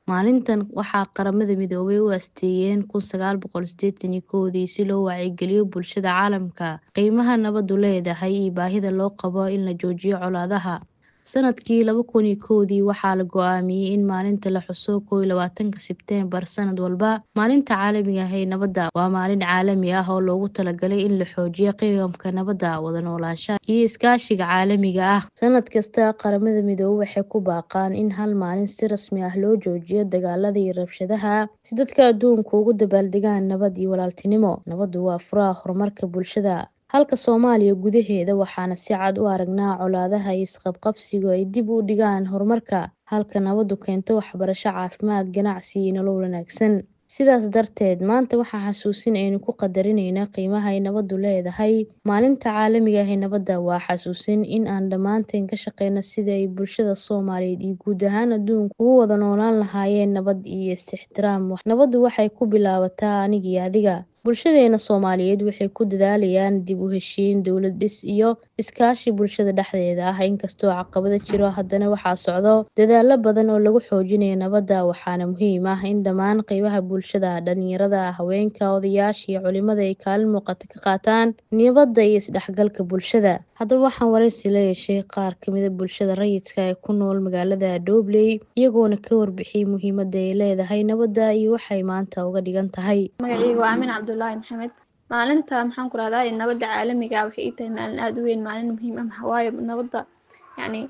Maalintan waxaa Qaramada Midoobay u asteeyeen kun sagaal boqol sideetan iyo kowdii si loo wacyigeliyo bulshada caalamka qiimaha nabaddu leedahay iyo baahida loo qabo in la joojiyo colaadaha. Sanadkii laba kun iyo kowdii waxaa la go'aamiyey in maalinta la xuso kow iyo labaatanka Sebteembar sanad walba. Maalinta Caalamiga ah ee Nabadda waa maalin caalami ah oo loogu talagalay in la xoojiyo qiyamka nabadda, wada noolaanshaha, iyo iskaashiga caalamiga ah. Sanad kasta, Qaramada Midoobay waxay ku baaqaan in hal maalin si rasmi ah loo joojiyo dagaalada iyo rabshadaha, si dadka adduunku ugu dabaaldegaan nabad iyo walaaltinimo. Nabaddu waa furaha horumarka bulshada. Halka Soomaaliya gudaheeda, waxaan si cad u aragnaa colaadaha iyo isqabqabsigu ay dib u dhigaan horumarka, halka nabaddu keento waxbarasho, caafimaad, ganacsi iyo nolol wanaagsan. Sidaas darteed, maanta waa xasuusin aynu ku qadarineynaa qiimaha ay nabaddu leedahay. Maalinta Caalamiga ah ee Nabadda waa xasuusin in aan dhammaanteen ka shaqeyno sidii ay bulshada Soomaaliyeed iyo guud ahaan adduunku ugu wada noolaan lahaayeen nabad iyo is-ixtiraam. Nabaddu waxay ku bilaabataa aniga iyo adiga. Bulshadeena Soomaaliyeed waxay ku dadaalayaan dib u heshiisiin, dowlad dhis, iyo iskaashi bulshada dhexdeeda ah. Inkastoo caqabado jiro, haddana waxaa socda dadaallo badan oo lagu xoojinayo nabadda. Waxaana muhiim ah in dhammaan qaybaha bulshada dhalinyarada, haweenka, odayaasha iyo culimada ay kaalin muuqata ka qaataan nabadda iyo is-dhexgalka bulshada. Haddaba, waxaan wareysi la yeeshay qaar ka mid ah bulshada rayidka ah ee ku nool magaalada Dowley, iyagoona ka warbixiyay muhiimadda ay leedahay nabadda iyo waxa ay maanta uga dhigan tahay. Magacayga waa Aamin Cabdullaahi Maxamed. Maalinta maxaan ku rahdaa nabadda caalamiga ah waxay ii tahay maalin aad u weyn, maalin muhiim ah. Waayo nabadda yacni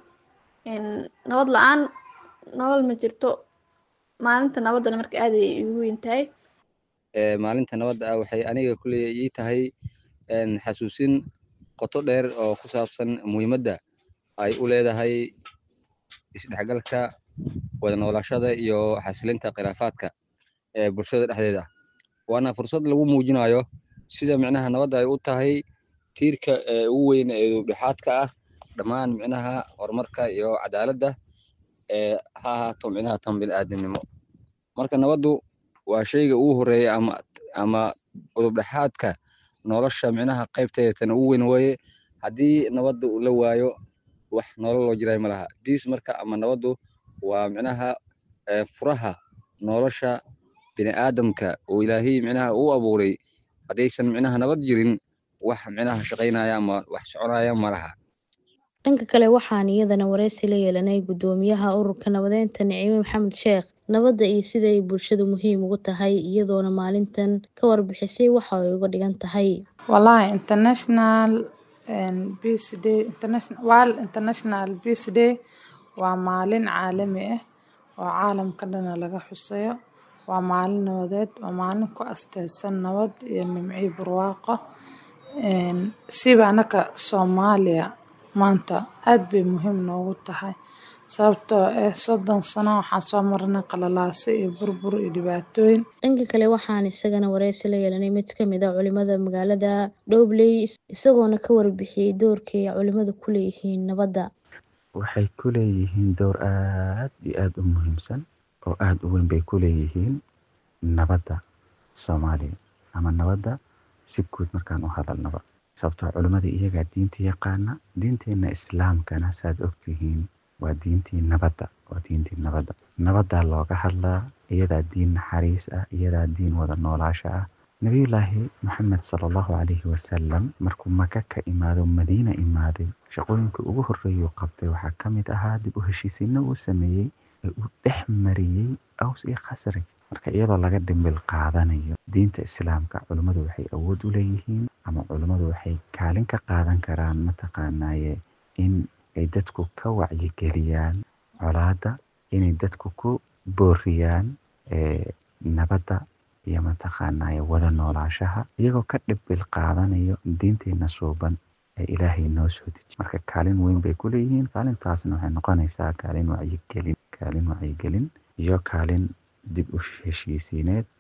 nabad la-aan nolol ma jirto. Maalinta nabaddana marka aad ayay iigu weyn tahay. Maalinta nabadda ah waxay aniga kuley ii tahay xasuusin qoto dheer oo ku saabsan muhiimadda ay u leedahay isdhexgalka, wada noolaashada iyo xasilinta khilaafaadka ee bulshada dhexdeeda. Waana fursad lagu muujinayo sida micnaha nabadda ay u tahay tiirka ugu weyn ee dhexdhexaadka ah dhammaan micnaha horumarka iyo cadaaladda ha ahaato micnaha tan bini'aadanimo. Marka nabaddu waa shayga ugu horeeya ama ama udub-dhexaadka nolosha micnaha qaybteeda tan ugu weyn weeye. Haddii nabadda la waayo, wax nolol oo jiray ma laha. Peace marka ama nabaddu waa micnaha furaha nolosha bini'aadamka oo Ilaahay micnaha uu abuuray. Haddaysan micnaha nabad jirin, wax micnaha shaqeynaya ama wax soconaya ma laha. Dhanka kale, waxaan iyadana wareysi la yeelanay guddoomiyaha ururka nabadeynta Nicime Maxamed Sheekh. Nabadda iyo sida ay bulshadu muhiim ugu tahay, iyadoona maalintan ka warbixisay waxa ay uga dhigan tahay. Wallahi International Peace Day International World International Peace Day waa maalin caalami ah oo caalamka dhan laga xusayo. Waa maalin nabadeed, waa maalin ku astaysan nabad iyo nimco iyo barwaaqo. Siba anaka Soomaaliya maanta aad bay muhiim noogu tahay sababtoo ah soddon sano waxaan soo marnay qalalaase iyo burbur iyo dhibaatooyin. Dhanka kale, waxaan isagana wareysi la yeelanay mid ka mid ah culimada magaalada Dowley, isagoona ka warbixiyay doorka ay culimadu ku leeyihiin nabadda. Waxay ku leeyihiin door aad iyo aad u muhiimsan oo aad u weyn bay ku leeyihiin nabadda Soomaaliya ama nabadda si guud markaan u hadalnaba. Sababtoo culimada iyagaa diinta yaqaana. Diinteena Islaamkana saad ogtihiin waa diintii nabadda, waa diintii nabadda. Nabaddaa looga hadlaa, iyadaa diin naxariis ah, iyadaa diin wada noolaasha ah. Nabiyullaahi Maxamed sallallahu calayhi wasallam markuu Maka ka imaado Madiina imaaday, shaqooyinka ugu horreeyay uu qabtay waxaa ka mid ahaa dib u heshiisiinno uu sameeyey ee uu dhex mariyey Aws iyo Khasraj. Marka iyadoo laga dhimbil qaadanayo diinta Islaamka, culimadu waxay awood u leeyihiin ama culimadu waxay kaalin ka qaadan karaan mataqaanaaye in ay dadku ka wacyigeliyaan colaadda, inay dadku ku booriyaan nabadda iyo mataqaanaaye wada noolaashaha iyagoo ka dhimbil qaadanayo diinteena suuban ee Ilaahay noo soo dejiye. Marka kaalin weyn bay ku leeyihiin. Kaalintaasna waxay noqonaysaa kaalin wacyigelin, kaalin wacyigelin iyo kaalin dib u heshiisiineed